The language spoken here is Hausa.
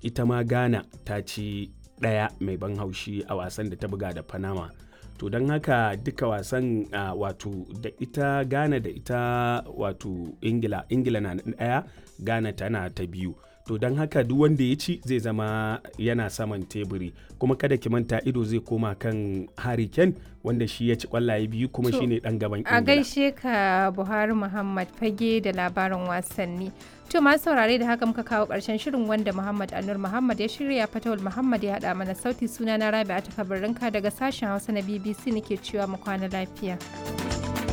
ita ma ghana ta ci ɗaya mai ban haushi a wasan da ta buga da panama to don haka duka wasan uh, wato da ita ghana da ita wato ingila ingila na ɗaya ghana tana ta biyu to don haka duk wanda ya ci zai zama yana saman teburi kuma kada ki manta ido zai koma kan Harry Kane wanda shi ya ci kwallaye biyu kuma shine dan gaban Ingila. A gaishe ka Buhari Muhammad fage da labarin wasanni. To masu saurare da haka muka kawo ƙarshen shirin wanda Muhammad Anur Muhammad ya shirya Fatawul Muhammad ya haɗa mana sauti suna na Rabi'a ta daga sashen Hausa na BBC nake cewa mu kwana lafiya.